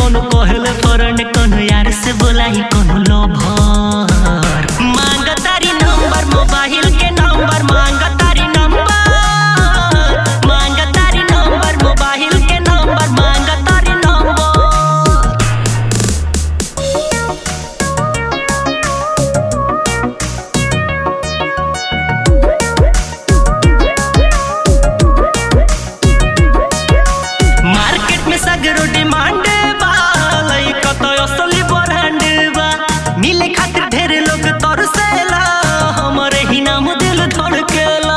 कोनो कहल फ्रेंड कोनो यार से बोलाई कोनो लवर मांग तारी नंबर मोबाइल के नंबर मांग तारी नंबर मांग तारी नंबर मोबाइल के नंबर मांग तारी नंबर मार्केट में सगरो डिमांड बा लइका तो असली ब्रांड बा मिले खातिर ढेर लोग तरसेला हमरे ही नाम दिल धड़केला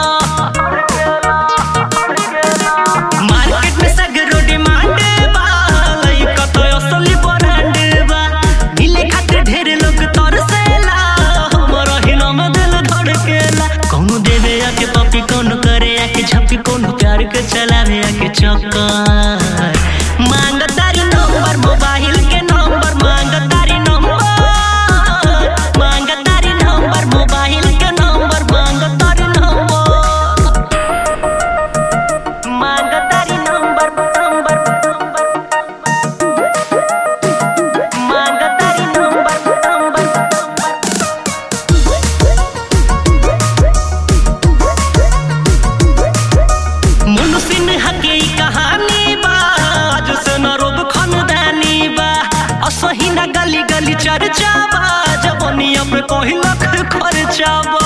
मार्केट में सगरो डिमांड बा लइका तो असली ब्रांड बा मिले खातिर ढेर लोग तरसेला हमरे ही नाम दिल धड़केला कौनो देवे आके पपी कौनो करे आके झपी कौनो प्यार के चलावे आके चक्कर मांग तारी नंबर मोबाइल के नंबर मांग तारी नंबर मांग तारी नंबर मोबाइल के नंबर मांग तारी नंबर मांग तारी नंबर नंबर मांग तारी नंबर नंबर मनुष्य ने हके ई कहानी बा आज से न रोब खानदानी बा असही न गली गली चर्चा बा जवनिया पे कोई लख खर्चा बा